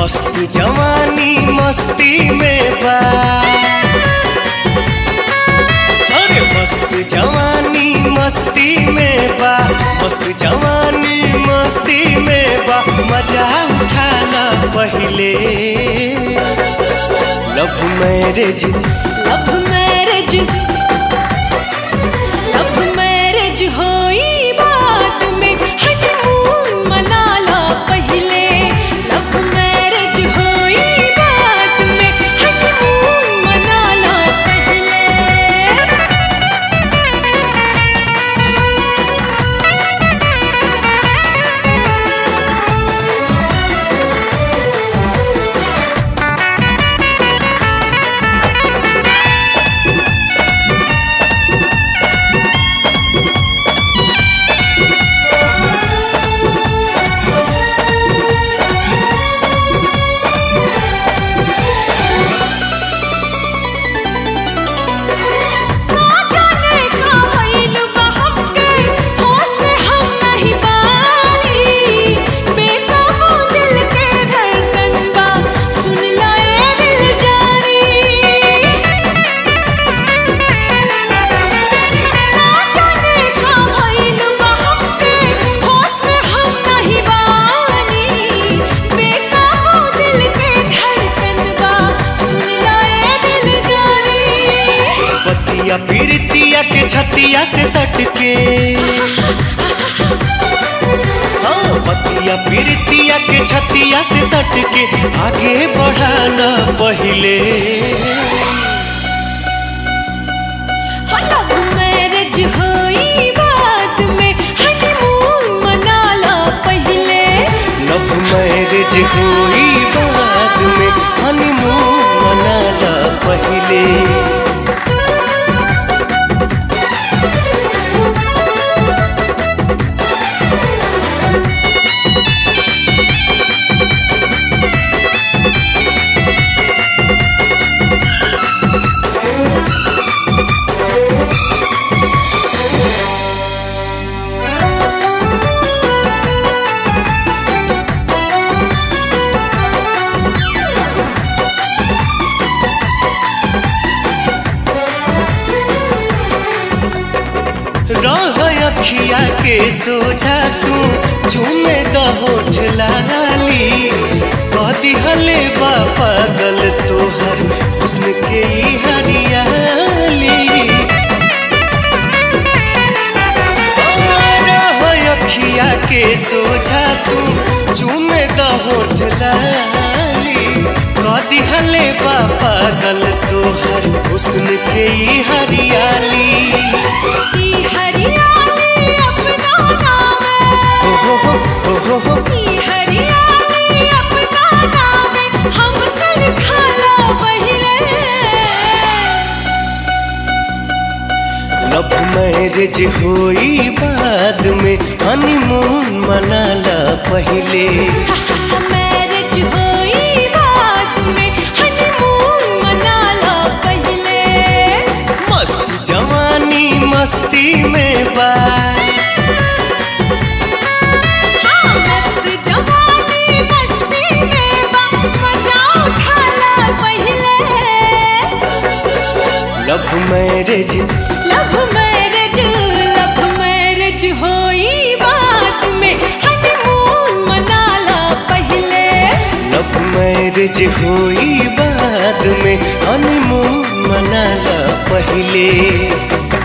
मस्त जवानी मस्ती में बा अरे मस्त जवानी मस्ती में बा मस्त जवानी मस्ती में बा मजा उठाना पहले love marriage love marriage love marriage होई बाद में हनीमून मना लो पहले लव मैरिज होई बाद में हनीमून मना लो पहले ना जाने का भइल बा हमके होश में हम नहीं बानी बेकाबू दिल के धड़कन बा सुन लाए दिल जानी ना जाने का भइल बा हमके होश में हम नहीं बानी बेकाबू दिल के धड़कन बा सुन लाए दिल जानी बतिया पीरतिया के छतिया से सटके हाँ बतिया पीरतिया के छतिया से सटके आगे बढ़ाना पहले लव मैरिज होई बाद में हनीमून मना लो पहले लव मैरिज हुई बाद में हनीमून मनाला पहले रह अखिया के सोझा तू झूमे द होठ लाली कदी हले बा पागल तोहर हुस्न के ई हरियाली रह अखिया के सोझा तू झूमे द होठ लाली कदी हले बा पागल तोहर हुस्न के ई हरियाली ई हरियाली अपना नाम है हो हो हो हो हो ई हरियाली अपना नाम है हमसे लिखा लो पहले लव मैरिज हुई बाद में हनीमून मनाला पहले मैरिज होई बाद में हनीमून मना लो पहले मस्त जवानी मस्ती में बा हाँ मस्त जवानी मस्ती में बा मजा उठा लो पहले love marriage love marriage love marriage होई बाद में हनीमून मना लो पहले लव मैरिज हुई बाद में हनीमून मनाला पहले